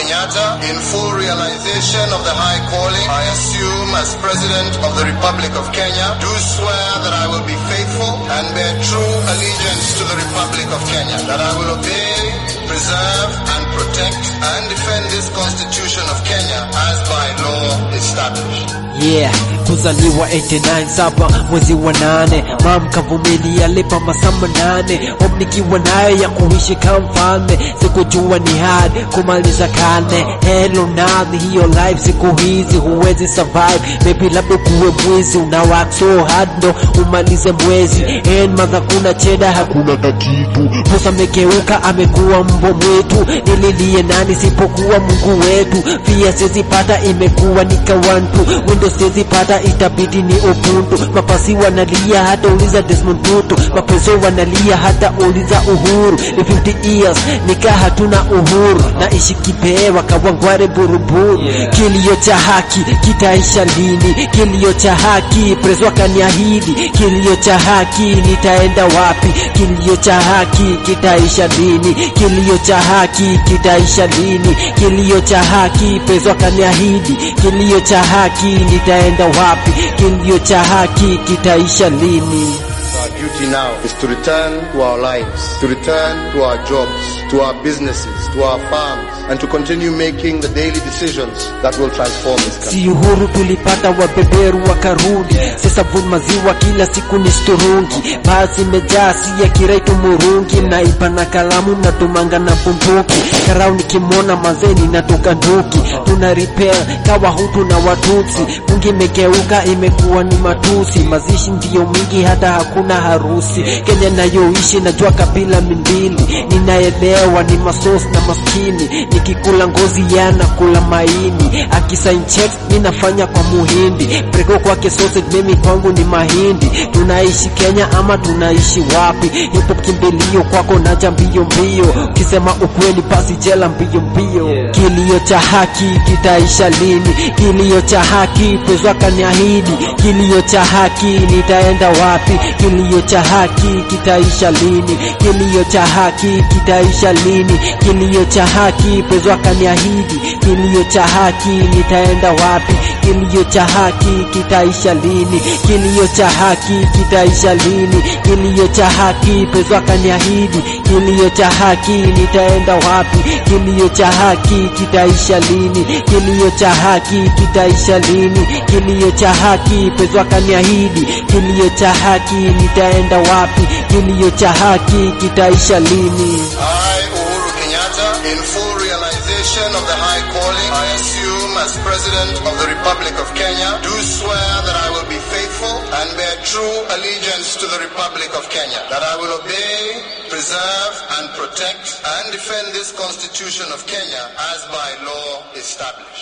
Kenyatta, in full realization of the high calling I assume as President of the Republic of Kenya, do swear that I will be faithful and bear true allegiance to the Republic of Kenya, that I will obey, preserve, and protect and defend this Constitution of Kenya as by law established. Yeah, kuzaliwa 89 saba mwezi wa nane, mam kavumilia lipa masaa manane, hope nikiwa nayo ya kuishi kama mfalme, sikujua ni hard kumaliza karne. Hello nani, hiyo life siku hizi huwezi survive, maybe labda kuwe mwizi, una work so hard ndo umalize mwezi, and madha kuna cheda hakuna kakitu, Musa amegeuka amekuwa mbwa mwitu, nililie nani sipokuwa Mungu wetu, pia sizipata imekuwa nikawantu Windows sizipata itabidi ni Ubuntu, mapasi wanalia hata uliza Desmond Tutu, mapeso wanalia hata uliza Uhuru, ni 50 years nika hatuna uhuru, naishi kipewa kawangware buruburu, kilio cha haki kitaisha lini? Kilio cha haki preso akaniahidi, kilio cha haki nitaenda wapi? Kilio cha haki kitaisha lini? Kilio cha haki kitaisha lini? Kilio cha haki preso akaniahidi, kilio cha haki nitaenda wapi? Kilio cha haki kitaisha lini? Our duty now is to return to our lives, to return to our jobs, to our businesses, to our farms, and to continue making the daily decisions that will transform this country. Si uhuru tulipata, wabeberu wakarudi, sasa vun maziwa kila siku ni sturungi, basi imejaa si ya kiraitu murungi, naiba na kalamu na tumanga na bunduki, karau nikimwona mazeni natoka nduki, tuna repair kawa hutu na watutsi, bungi imegeuka imekuwa ni matusi, mazishi ndiyo mingi hata hakuna harusi, Kenya nayoishi najua kabila mimbili, ninaelewa ni masos na maskini, nikikula ngozi yana kula maini, akisign checks ninafanya kwa muhindi, prego kwake sausage, mimi kwangu ni mahindi. Tunaishi Kenya ama tunaishi wapi? Hip hop kimbilio kwako naja mbio mbio, ukisema ukweli basi jela mbio mbio. Kilio cha haki kitaisha lini? Kilio cha haki pesa kaniahidi, kilio cha haki nitaenda wapi? Kilio cha haki kitaisha lini? Kilio cha haki kitaisha lini? Kilio cha haki pesa kaniahidi, kilio cha haki nitaenda wapi? Kilio cha haki kitaisha lini? Kilio cha haki kitaisha lini? Kilio cha haki pesa kaniahidi, kilio cha haki nitaenda wapi? Kilio cha haki kitaisha lini? Kilio cha haki kitaisha lini? Kilio cha haki pesa kaniahidi, kilio cha haki nitaenda wapi? Kilio cha haki kitaisha lini? I, Uhuru Kenyatta, in full realization of the high calling I assume as President of the Republic of Kenya, do swear that I will be faithful and bear true allegiance to the Republic of Kenya, that I will obey, preserve, and protect and defend this Constitution of Kenya as by law established.